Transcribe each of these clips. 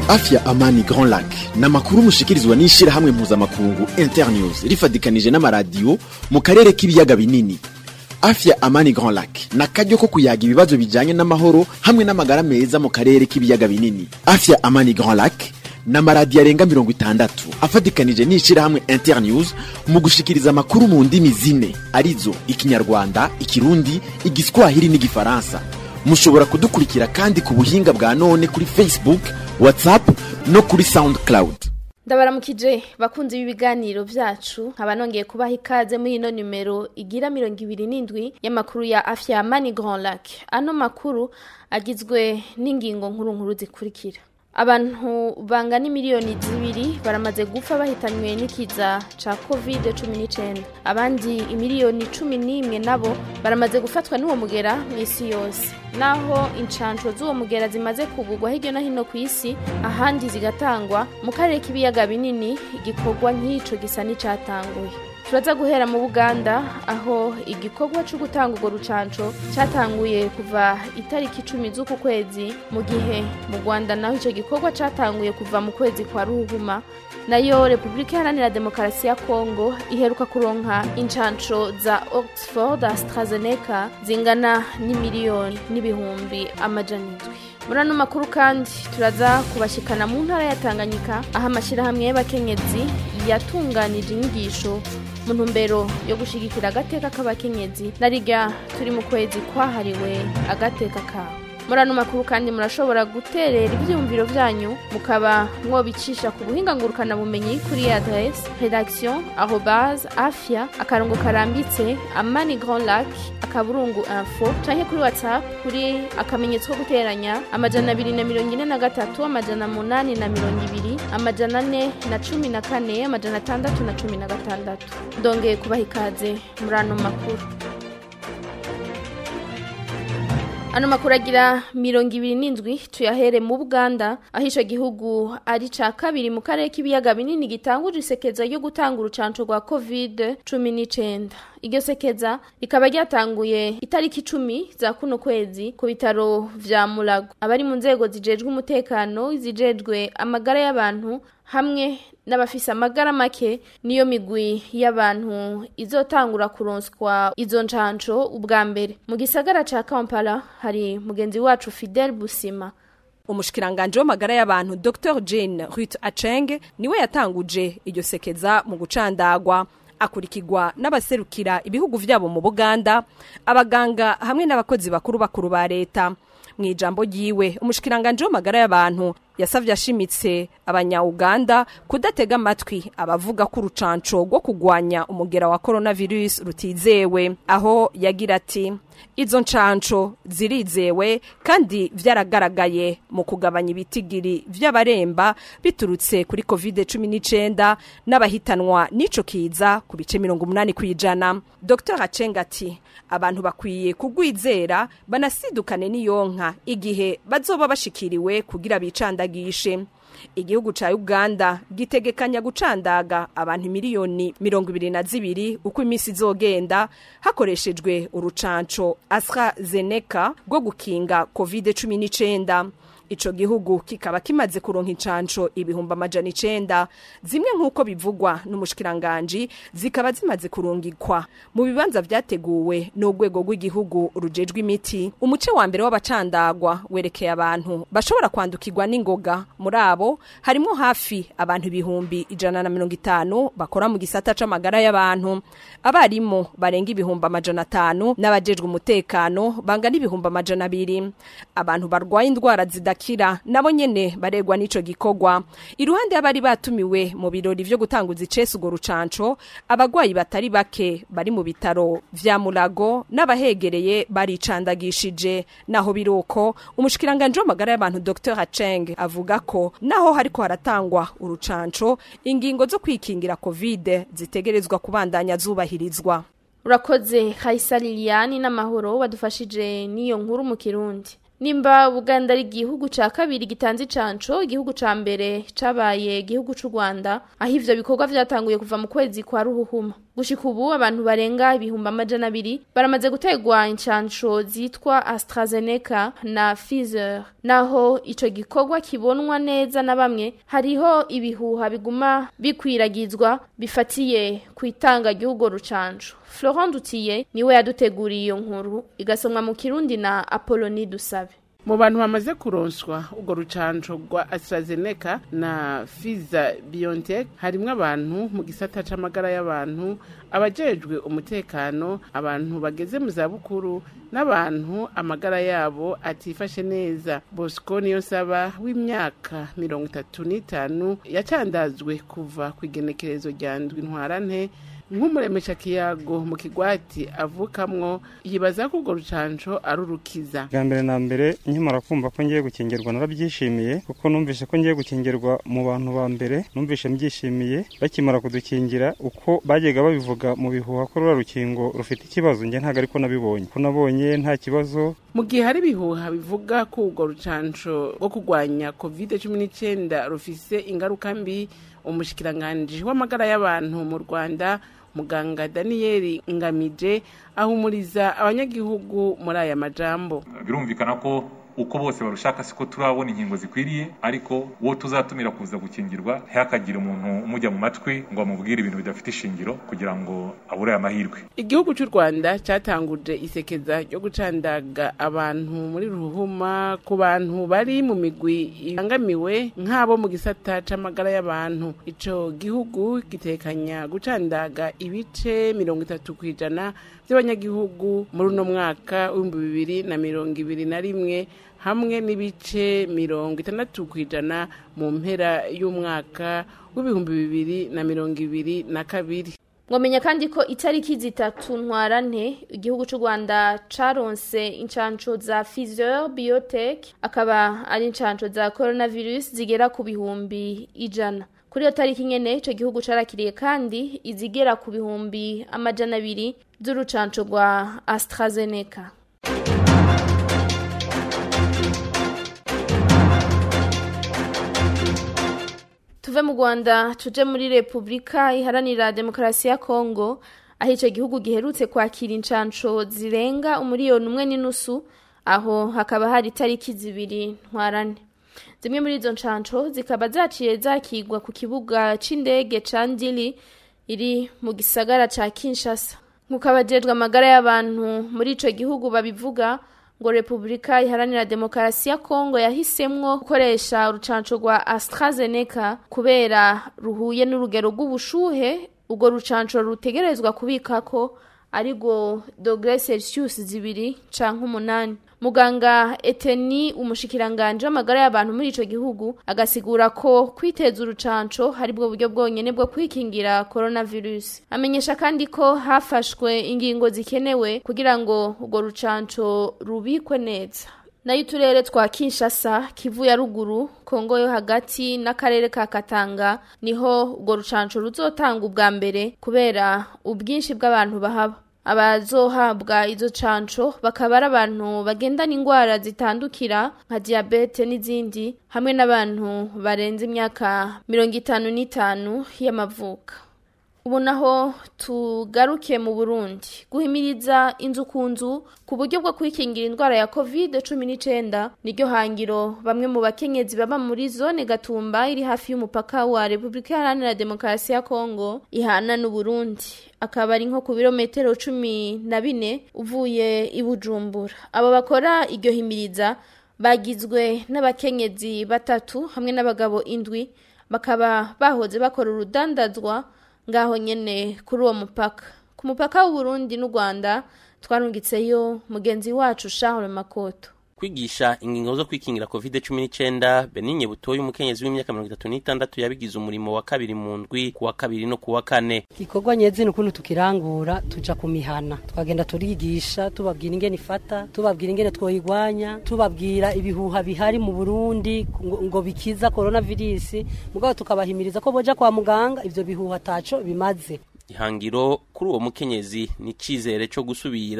afya amani grand lac ni amakuru mushikirizwa n'ishyirahamwe mpuzamakungu internews rifatikanije n'amaradiyo mu karere k'ibiyaga binini afya amani grand lac ni akaryo ko kuyaga ibibazo bijyanye n'amahoro hamwe n'amagara meza mu karere k'ibiyaga binini afya amani grand lac ni amaradiyo arenga mirongo itandatu afatikanije n'ishyirahamwe internews mu gushikiriza amakuru mu ndimi zine arizo ikinyarwanda ikirundi igiswahili n'igifaransa mushobora kudukurikira kandi ku buhinga bwa none kuri facebook whatsapp no kuri soundcloud ndabaramukije bakunze ibi biganiro byacu nkaba nongeye kubaha ikaze muri ino nimero igira mirongo ibiri n'indwi y'amakuru ya afya mani grand lac ano makuru agizwe n'ingingo nkuru nkuru zikurikira abantu bangana miliyoni zibiri baramaze gupfa bahitanywe n'ikiza ca covid cumi n'icyenda abandi imiliyoni cumi n'imwe nabo baramaze gufatwa n'uwo mugera mu isi yose naho inshansho z'uwo mugera zimaze kugurwa hirya no hino ku isi ahandi zigatangwa mu karere k'ibiyaga binini igikorwa nk'ico gisa n'icatanguye turaza guhera mu buganda aho igikorwa cyo gutanga urwo rucanco cyatanguye kuva itariki icumi z'uku kwezi mu gihe mu rwanda naho icyo gikorwa cyatanguye kuva mu kwezi kwa ruhuma nayo repubulika iharanira demokarasi ya kongo iheruka kuronka incanco za oxford astrazeneca zingana n'imiliyoni n'ibihumbi amajana indwi muri ano makuru kandi turaza kubashikana mu ntara ya tanganyika aho amashyirahamwe y'abakenyezi yatunganije inyigisho mu ntumbero yo gushyigikira agateka k'abakenyezi na riga turi mu kwezi kwahariwe agateka kabo muri ano makuru kandi murashobora guterera ibyiyumviro byanyu mukaba mwobicisha ku buhinga ngurukanabumenyi kuri adresse redaction arobase afya akarongo karambitse amani grand lac akaburungu info canke kuri whatsapp kuri akamenyetso ko guteranya amajana abiri na mirongo ine na gatatu amajana munani na mirongo ibiri amajana ane na cumi na kane amajana atandatu na cumi na gatandatu ndongeye kubaha ikaze muri ano makuru ano makuru agira mirongo ibiri n'indwi tuyahere mu buganda aho icyo gihugu ari cya kabiri mu karere k'ibiyaga binini gitanguje isekeza ryo gutanga urucanco rwa covid cumi n'icyenda iryo sekeza rikaba ryatanguye itariki icumi za kuno kwezi ku bitaro vya murago abari mu nzego zijejwe umutekano zijejwe amagara y'abantu hamwe n'abafise amagara make niyo migwi y'abantu izotangura kuronswa izo ncanco ubwa mbere mu gisagara ca kampala hari mugenzi wacu fidel busima umushikiranganje w'amagara y'abantu dr jane rut aceng niwe yatanguje iryo sekeza mu gucandagwa akurikirwa n'abaserukira ibihugu vyabo mu buganda abaganga hamwe n'abakozi bakuru bakuru ba leta mu ijambo ryiwe umushikiranganje w'amagara y'abantu yasavye ashimitse abanya-uganda kudatega amatwi abavuga ko urucanco rwo kugwanya umugera wa coronavirus rutizewe aho yagira ati izo ncanco zirizewe kandi vyaragaragaye mu kugabanya ibitigiri vy'abaremba biturutse kuri covid cumi n'icenda n'abahitanwa n'ico kiza ku bice mirongo umunani kw'ijana dr acenga ati abantu bakwiye kugwizera banasidukane n'iyonka igihe bazoba bashikiriwe kugira bicandagishe igihugu ca uganda gitegekanya gucandaga abantu miliyoni mirongo ibiri na zibiri uko iminsi izogenda hakoreshejwe urucanco astrazeneca rwo gukinga covid cumi n'icenda ico gihugu kikaba kimaze kuronka incanco ibihumbi amajana icenda zimwe nk'uko bivugwa n'umushikiranganji zikaba zimaze kurungikwa mu bibanza vyateguwe n'urwego rw'igihugu rujejwe imiti umuce wa mbere w'abacandagwa werekeye abantu bashobora kwandukirwa n'ingoga muri abo harimwo hafi abantu ibihumbi ijana na mirongo itanu bakora mu gisata c'amagara y'abantu abarimu barenga ibihumbi amajana atanu n'abajejwe umutekano bangana ibihumbi amajana abiri abantu barwaye indwara zida kira nabo nyene baregwa n'ico gikorwa iruhande y'abari batumiwe mu birori vyo gutanguza icese urwo rucanco abagwayi batari bake bari mu bitaro vya murago n'abahegereye baricandagishije naho biruko umushikiranganje w'amagara y'abantu dr haceng avuga ko naho hariko haratangwa urucanco ingingo zo kwikingira covid zitegerezwa kubandanya zubahirizwa urakoze hayisa liliani n'amahoro badufashije n'iyo nkuru mu kirundi nimba Buganda ari igihugu ca kabiri gitanze icanco igihugu ca mbere cabaye igihugu c'u Rwanda aho ivyo bikorwa vyatanguye kuva mu kwezi kwa ruhuhuma gushika ubu abantu barenga ibihumbi amajana abiri baramaze gutegwa incansho zitwa AstraZeneca na Pfizer naho ico gikorwa kibonwa neza na bamwe hariho ibihuha biguma bikwiragizwa bifatiye ku itanga ry'urwo rucanco Florent Dutiye niwe yaduteguriye iyo nkuru igasomwa mu Kirundi na Apollonie Dusabe mu bantu bamaze kuronswa urwo rucanco rwa AstraZeneca na Pfizer BioNTech harimwo abantu mu gisata c'amagara y'abantu abajejwe umutekano abantu bageze mu zabukuru n'abantu amagara yabo atifashe neza Bosco niyo saba w'imyaka mirongo itatu n'itanu yacandazwe kuva ku igenekerezo rya ndwi ntwarante nk'umuremesha kiyago mu kigwati avukamwo yibaza ko urwo rucanco ari urukiza bwa mbere na mbere nkimara kumva ko ngiye gukingirwa narabyishimiye kuko numvise ko ngiye gukingirwa mu bantu ba mbere numvise mbyishimiye bakimara kudukingira uko bajyaga babivuga mu bihuha ko ruriya rukingo rufite ikibazo njye ntabwo ariko nabibonye ko nabonye nta kibazo mu gihe hari ibihuha bivuga ko urwo rucanco rwo kurwanya covid cumi n'icyenda rufise ingaruka mbi umushikiranganji w'amagara y'abantu mu rwanda muganga daniyeli ngamije ahumuriza abanyagihugu muri aya majambo birumvikana ko uko bose barushaka siko turabona inkingo zikwiriye ariko uwo tuzatumira kuza gukingirwa ntihakagire umuntu umujya mu matwi ngo amubwire ibintu bidafite ishingiro kugira ngo abure aya mahirwe igihugu cy'u rwanda cyatanguje isekeza ryo gucandaga abantu muri ruhuma ku bantu bari mu migwi ibangamiwe nk'abo mu gisata c'amagara y'abantu ico gihugu gitekanya gucandaga ibice mirongo itatu ku ijana by'abanyagihugu muri uno mwaka w'ibihumbi bibiri na mirongo ibiri na rimwe hamwe n'ibice mirongo itandatu ku ijana mu mpera y'umwaka w'ibihumbi bibiri na mirongo ibiri na kabiri mwamenya kandi ko itariki zitatu ntwarante igihugu cy'u rwanda caronse incanco za Pfizer Biotech akaba ari incanco za coronavirus zigera ku bihumbi ijana kuri iyo tariki nyene ico gihugu carakiriye kandi izigera ku bihumbi amajana abiri z'urucanco rwa AstraZeneca tuve mu rwanda tuje muri repubulika iharanira demokarasi ya kongo aho icyo gihugu giherutse kwakira incanco zirenga umuriyoni umwe n'inusu aho hakaba hari itariki zibiri ntwarane zimwe muri izo ncanco zikaba zaciye zakigwa ku kibuga c'indege ca ndili iri mu gisagara ca kinshasa nk'uko abajejwe amagara y'abantu muri ico gihugu babivuga ngo repubulika iharanira demokarasi ya kongo yahisemwo gukoresha urucanco rwa AstraZeneca kubera ruhuye n'urugero rw'ubushuhe urwo rucanco rutegerezwa kubikako ariko dogere celsius zibiri canke umunani muganga eteni umushikiranganje w'amagara y'abantu muri ico gihugu agasigura ko kwiteza urucanco hari bwo buryo bwonyene bwo kwikingira coronavirus amenyesha kandi ko hafashwe ingingo zikenewe kugira ngo urwo rucanco rubikwe neza nayo uturere twa kinshasa kivu ya ruguru kongo yo hagati n'akarere ka katanga niho urwo rucanco ruzotanga ubwa mbere kubera ubwinshi bw'abantu bahaba abazohabwa izo canco bakaba ari abantu bagendana ingwara zitandukira nka diyabete n'izindi hamwe n'abantu barenze imyaka mirongo itanu n'itanu y'amavuka ubu naho tugaruke mu burundi guhimiriza inzu ku nzu ku buryo bwo kwikingira indwara ya covid cumi n'icyenda niryo hangiro bamwe mu bakenyezi baba muri zone gatumba iri hafi y'umupaka wa repubulika iharanira demokarasi ya kongo ihana n'uburundi akaba ari nko ku birometero cumi na bine uvuye i bujumbura abo bakora iryo himiriza bagizwe n'abakenyezi batatu hamwe n'abagabo indwi bakaba bahoze bakora urudandazwa ngaho nyene kuri uwo mupaka ku mupaka w'uburundi n'u rwanda twarungitseyo mugenzi wacu charles makoto kwigisha ingingo zo kwikingira covid cumi n'icyenda beninye butoye umukenyezi w'imyaka mirongo itatu n'itandatu yabigize umurimo wa kabiri mu ndwi ku wa kabiri no ku wa kane igikorwa nyezina ukuntu tukirangura tuja ku mihana twagenda turigisha tubabwira ingene ifata tubabwira ingene twoyigwanya tubabwira ibihuha bihari mu burundi ngo, ngo bikiza coronavirus mugabo tukabahimiriza ko boja kwa muganga ivyo bihuha taco bimaze ihangiro kuri uwo mukenyezi ni icizere cyo gusubira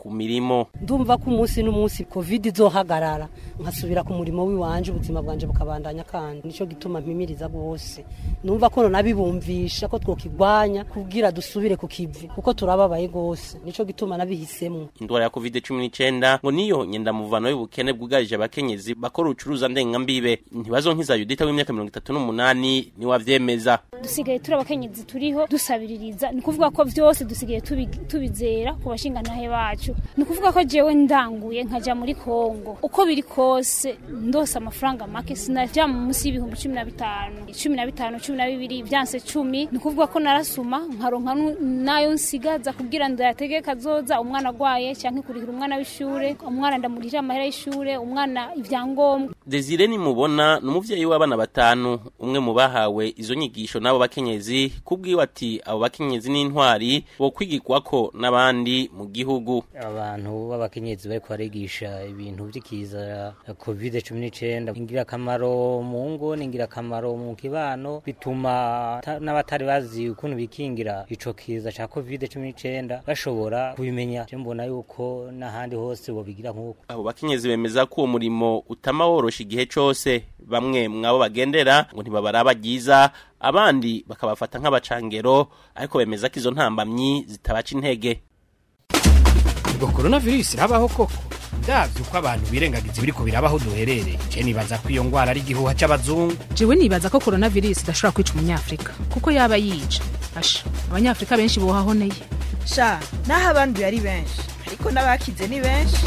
ku mirimo ndumva ko umunsi n'umunsi covid izohagarara nkasubira ku murimo w'iwanje ubuzima bwanje bukabandanya kandi nico gituma mpimiriza rwose numva ko nabibumvisha ko twokigwanya kugira dusubire ku kivi kuko turababaye rwose nico gituma nabihisemo indwara ya covid cumi n'icyenda ngo niyo nyendamuvano y'ubukene bwugarije abakenyezi bakora ubucuruza ndengambibe ntibazonkiza yudita w'imyaka mirongo itatu n'umunani niwe avyemeza dusigaye turi abakenyezi turiho dusabiririza ni ukuvuga ko byose dusigaye tubi- tubizera ku bashingantahe bacu ni ukuvuga ko jewe ndanguye nkaja muri kongo uko biri kose ndose amafaranga make sinaja munsi y'ibihumbi cumi na bitanu cumi na bitanu cumi na bibiri vyanse cumi ni ukuvuga ko narasuma nkaronka nu- nayo nsigaza kugira ndayatege kazoza umwana agwaye canke kurihira umwana w'ishure umwana ndamurihira amahera y'ishure umwana ivyangombwa desire nimubona ni umuvyeyi w'abana batanu umwe mu bahawe izo nyigisho n'abo bakenyezi kubwiwe ati abo bakenyezi n'intwari bo kwigirwako n'abandi mu gihugu abantu b'abakenyezi bariko barigisha ibintu vy'ikiza covid cumi n'icenda ingirakamaro mu ngo ni ingirakamaro mu kibano bituma ta- n'abatari bazi ukuntu bikingira ico kiza ca covid cumi n'icenda bashobora kubimenya je mbona yuko n'ahandi hose bobigira nk'uko abo bakenyezi bemeza ko uwo murimo utama worosha igihe cose bamwe mwabo bagendera ngo ntibabaraba ryiza abandi bakabafata nk'abacangero ariko bemeza ko izo ntambamyi zitabaca intege ubwo coronavirus irabaho koko ndavye uko abantu birengagiza ibiriko birabaho duherereye je nibaza ko iyo ngwara ari igihuha c'abazungu jewe nibaza ko coronavirus idashobora kwica umunyafrika kuko yaba yica asha abanyafrika benshi bohahoneye sha naho abanduye ari benshi ariko n'abakize ni benshi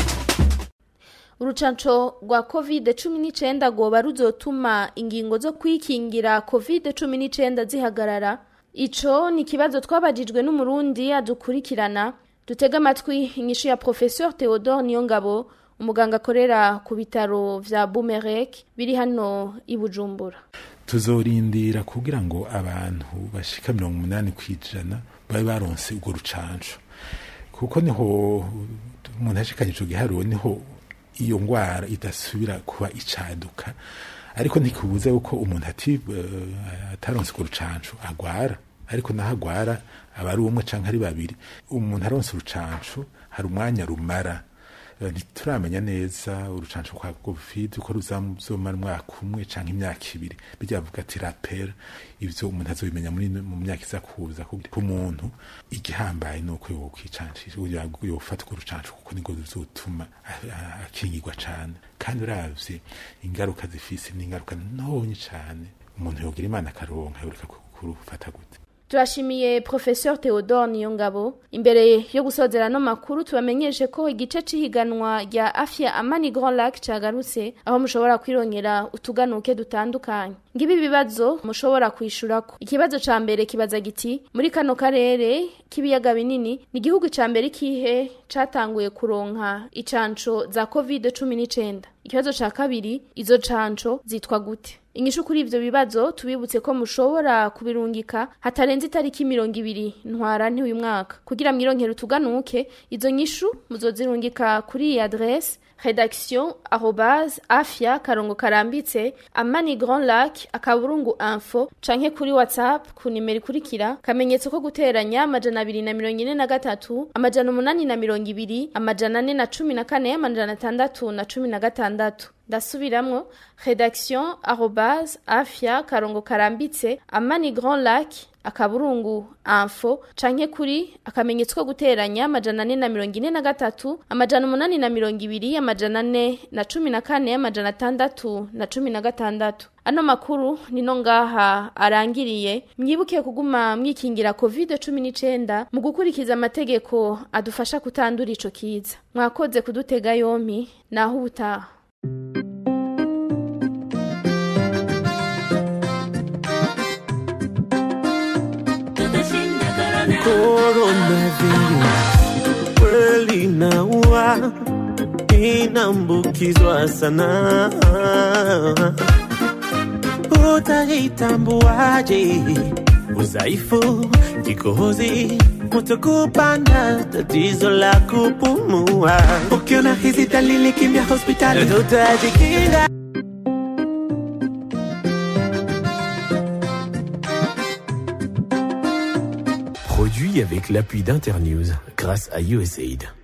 urucanco rwa covid cumi n'icyenda rwoba ruzotuma ingingo zo kwikingira covid cumi n'icyenda zihagarara ico ni ikibazo twabajijwe n'umurundi adukurikirana dutega amatwi inyishu ya professeur theodore niyongabo umuganga akorera ku bitaro vya bumerek biri hano i bujumbura tuzorindira kugira ngo abantu bashika mirongo umunani ku ijana babe baronse urwo rucanco kuko niho umuntu ashikanye ico giharuro niho iyo ngwara idasubira kuba icaduka ariko ntikubuze yuko umuntu ati uh, ataronse urwo rucanco agwara ariko naho agwara aba ari umwe canke ari babiri umuntu aronse urucanco hari umwanya rumara Eh, ntituramenya neza urucanco kwa covid uko ruzomara umwaka umwe canke imyaka ibiri bijya bavuga ati rapera ivyo umuntu azobimenya muri mu myaka iza kuza ku muntu igihambaye nuko yokwicancisha yofata urwo rucanco kuko niko ruzotuma a- a- akingirwa cane kandi uravye ingaruka zifise n'ingaruka ntonyi cane umuntu yogira imana akaronka yoreka ku- kurufata gute turashimiye professeur theodore niyongabo imbere yo gusozera no makuru tubamenyeshe ko igice c'ihiganwa rya afya amani grand lac cagarutse aho mushobora kwirongera utuganuke dutandukanye ngibi ibibazo mushobora kwishurako ikibazo ca mbere kibaza giti muri kano karere k'ibiyaga binini ni igihugu ca mbere kihe catanguye kuronka icanco za covid cumi n'icenda ikibazo ca kabiri izo canco zitwa gute inyishu kuri ivyo bibazo tubibutse ko mushobora kubirungika hatarenze itariki mirongo ibiri ntwarante uyu mwaka kugira mwironkere utuganuke izo nyishu muzozirungika kuri iyi adresse redaction arobase afya karongo karambitse amani grand lac akaburungu info canke kuri whatsapp ku nimero ikurikira kamenyetso ko guteranya amajana abiri na mirongo ine na gatatu amajana umunani na mirongo ibiri amajana ane na cumi na kane amajana atandatu na cumi na gatandatu ndasubiramwo redaction arobase afya karongo karambitse amani grand lac akaburungu info canke kuri akamenyetso ko guteranya amajana ane na mirongo ine na gatatu amajana umunani na mirongo ibiri amajana ane na cumi na kane amajana atandatu na cumi na gatandatu ano makuru nino ngaha arangiriye mwibuke kuguma mwikingira covid cumi n'icenda mu gukurikiza amategeko adufasha kutandura ico kiza mwakoze kudutega yompi naho ubutaha Coronavirus kweli inaua, inaambukizwa sana. Utaitambuaje? Udhaifu, kikohozi, kutokupanda, tatizo la kupumua. Ukiona hizi dalili, kimbia hospitali, tutajikinga. Produit avec l'appui d'Internews grâce à USAID.